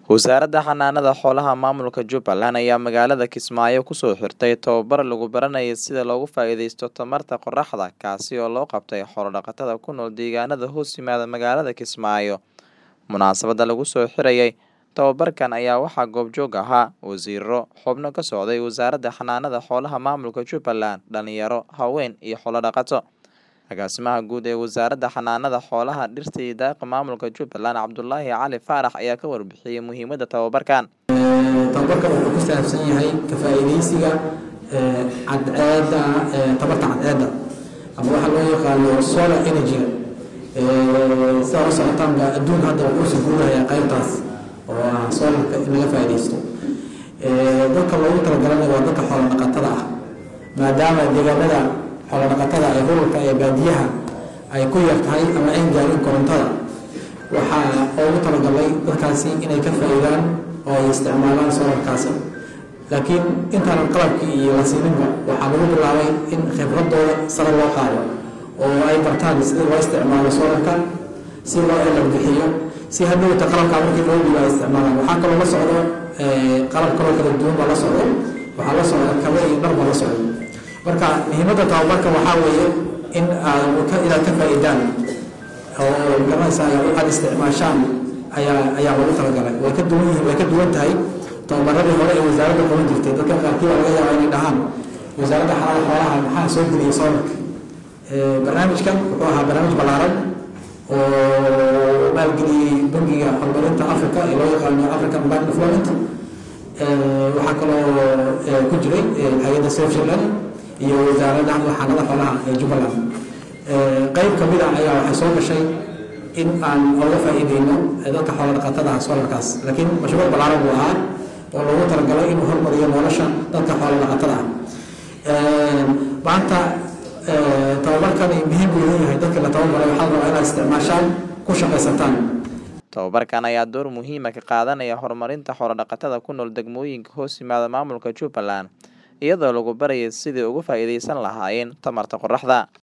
Wasaaradda Xanaanada Xoolaha Maamulka Jubbaland ayaa magaalada Kismaayo kusoo xirtay tababar lagu baranayo sida looga faa'iidaysto tamarta qorraxda kaasi oo loo qabtay xoolo-dhaqatada ku nool deegaanada hoos yimaada magaalada Kismaayo. Munaasabadda lagu soo xirayay tababarkan ayaa waxaa goobjoog ahaa wasiirro, xubno ka socday Wasaaradda Xanaanada Xoolaha Maamulka Jubbaland, dhalinyaro, haween iyo xoolo-dhaqato. Agaasimaha guud ee Wasaaradda Xanaanada Xoolaha, Dhirta iyo Daaqa Maamulka Jubbaland, Cabdulaahi Cali Faarax ayaa ka warbixiyay muhiimadda tababarkan. tababarkan wuxuu ku saabsan yahay ka faa'iidaysiga cadceedda tamarta cadceedda ama waxaa loo yaqaano solar energy sidaa la socotaanba adduunka hadda wuxuu soo guurayaa qaybtaas oo ah solarka in laga faa'iidaysto dadka loogu talagalana waa dadka xoolo dhaqatada ah maadaama deegaanada xoolo dhaqatada ee ruralka ee baadiyaha ay ku yar tahay ama ayn gaarin korontada waxaa loogu talagalay dadkaasi inay ka faa'iidaan oo ay isticmaalaan solarkaasi laakiin intaanan qalabkii iyo la siininba waxaa lagu bilaabay in khibradooda sare loo qaado oo ay bartaan sida loo isticmaalo solarka si loo elar bixiyo si hadhowta qalabkaa markii loo dhiiba ay isticmaalaan waxaa kaloo la socdo qalab kaloo kala duwan baa la socdo waxaa la socda kaba iyo dhar baa la socdo marka muhiimadda tababarka waxaa weeye in inaad ka faa'iidaan oo garanaysa aad isticmaashaan ayaa ayaa lagu talagalay way ka duwan yihiin way ka duwan tahay tababaradii hore ee wasaaradda qaban jirtay dadka qaarkii waa laga yaabaa inay dhahaan wasaaradda xanaanada xoolaha maxaa soo geliyay solarka barnaamijkan wuxuu ahaa barnaamij ballaaran oo maalgeliyey bangiga horumarinta africa ee loo yaqaano african bank development waxaa kaloo ku jiray hay-adda switzerland iyo wasaaradda xanaanada xoolaha ee jubbaland qayb ka mid ah ayaa waxay soo gashay in aan oga faa'iideyno dadka xoolo dhaqatada ah solarkaas laakiin mashruuc ballaaran buu ahaa oo loogu talagalay inuu hormariyo nolosha dadka xoolo dhaqatada ah maanta tababarkani muhiim buu leeyahay dadka la tababaray waxaa la rabaa inaad isticmaashaan ku shaqaysataan tababarkan ayaa door muhiima ka qaadanaya horumarinta xoolo-dhaqatada ku nool degmooyinka hoos yimaada maamulka Jubbaland iyadoo lagu barayay sidii uga faa'iidaysan lahaayeen tamarta qorraxda